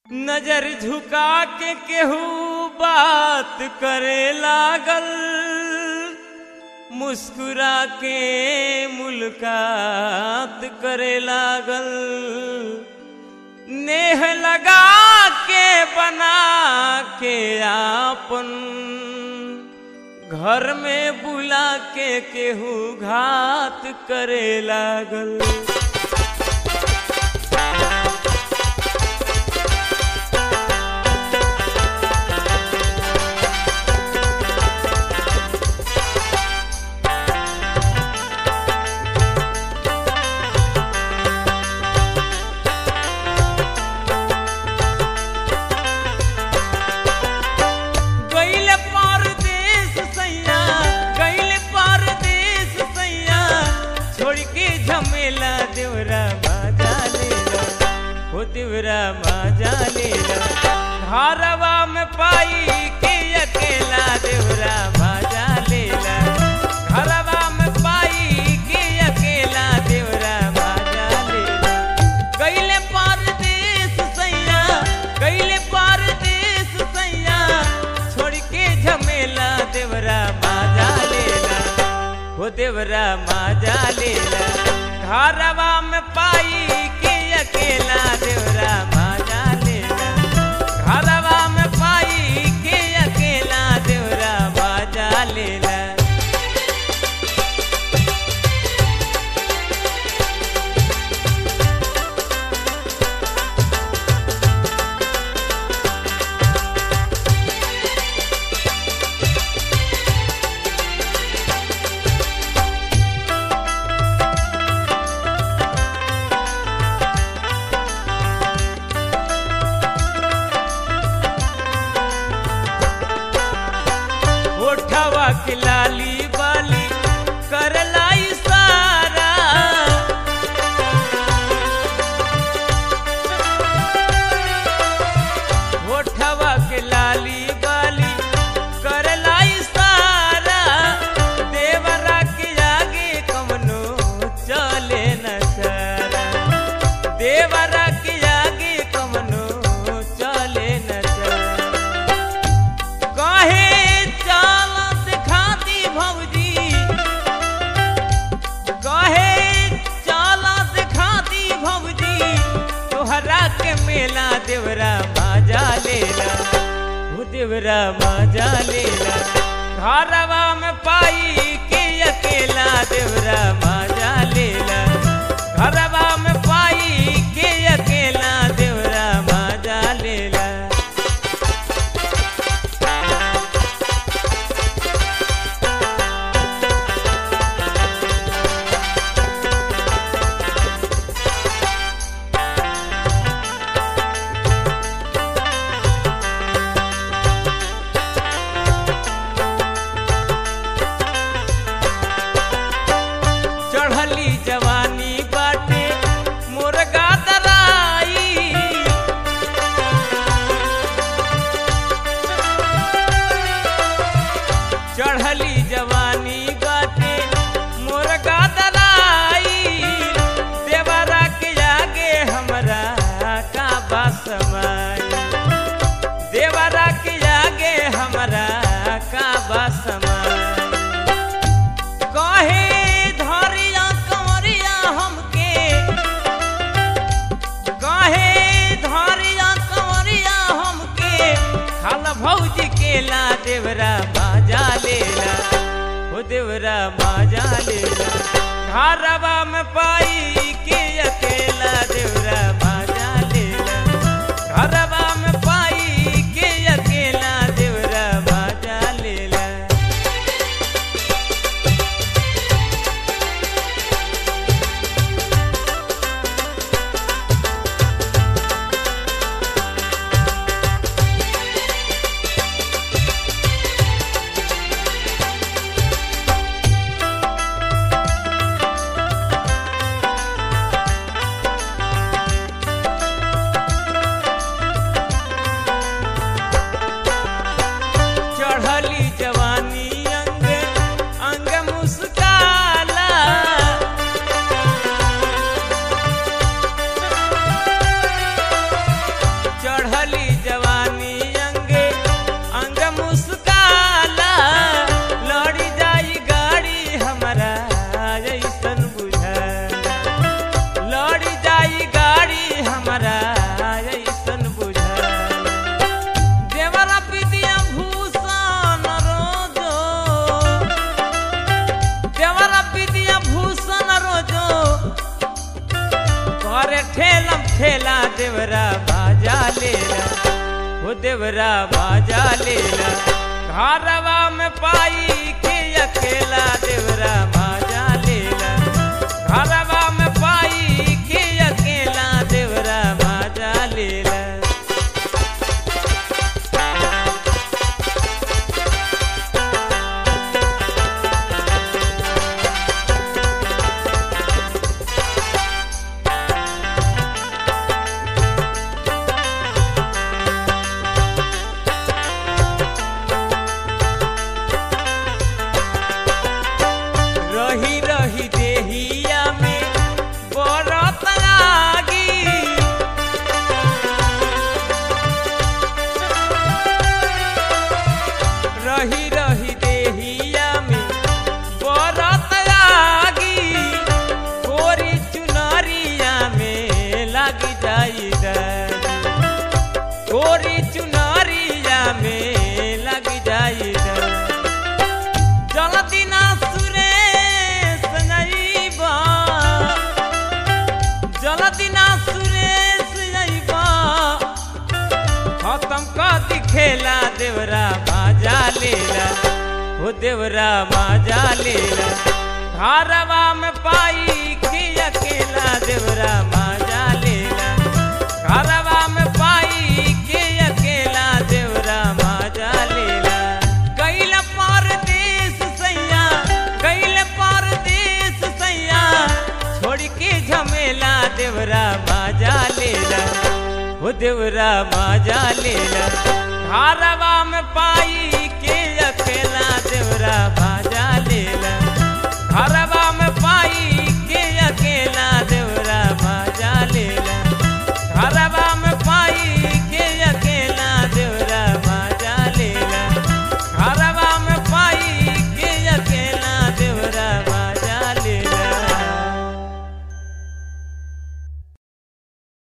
नजर झुका के केहू बात करे लागल मुस्कुरा के मुलाकात करे लागल नेह लगा के बना के आपन घर में बुला के केहू घात करे लागल गैल परदेस सैया गैल परदेस सैया छोड़ के झमेला देवरा माजा लेला हो देवरा माजा लेला घरवा में पाई के अकेला देवरा माजा लेला घरवा में पाई के अकेला देवरा माजा लेला गैले परदेस सैया गैले परदेस सैया छोड़ के झमेला देवरा माजा लेला हो देवरा माजा लेला घरवा में पाई के अकेला देवरा माजा लेला घरवा में पाई के अकेला देवरा माजा लेला होठवा के लाली बाली करला इशारा होठवा के लाली बाली करला इशारा देवरा के आगे कमनो चले न सारा देवरा के आगे कमनो चले न सारा कहे चाल दिखाती भौजी कहे चाल दिखाती भौजी तोहरा के मेला देवरा माजा लेला हो देवरा माजा लेला घरवा में पाई के अकेला देवरा माजा लेला घरवा में पाई के अकेला देवरा माजा लेला चढ़ली जवानी बाटे मुर्गा दराई चढ़ली जवानी बाटे मुर्गा दराई देवरा के आगे हमरा का बासमाई देवरा के आगे हमरा का बासमाई कहे धरिया कंवरिया हमके कहे धरिया कंवरिया हमके खाल भौजी केला देवरा माजा लेला हो देवरा माजा लेला घरवा में पाई के अकेला देवरा माजा लेला घरवा में पाई के अकेला देवरा माजा लेला अकेला देवरा बाजा लेला हो देवरा बाजा लेला घरवा में पाई के अकेला देवरा बाजा लेला घरवा में पाई के अकेला देवरा बाजा लेला रही रही देहिया में बरत लागी रही रही देहिया में बरत लागी कोरी चुनरिया में लग जाई डर कोरी चुनरिया में लग जाई डर जलदिना सुरेश नैबा जलदिना सुरेश नैबा खत्म कर दिखेला देवरा बाजा लेला हो देवरा बाजा लेला घरवा में पाई के अकेला देवरा बाजा लेला घरवा में पाई के अकेला देवरा बाजा लेला गैल परदेश सैया गैल परदेश सैया छोड़ के झमेला देवरा बाजा लेला हो देवरा बाजा लेला घरवा में पाई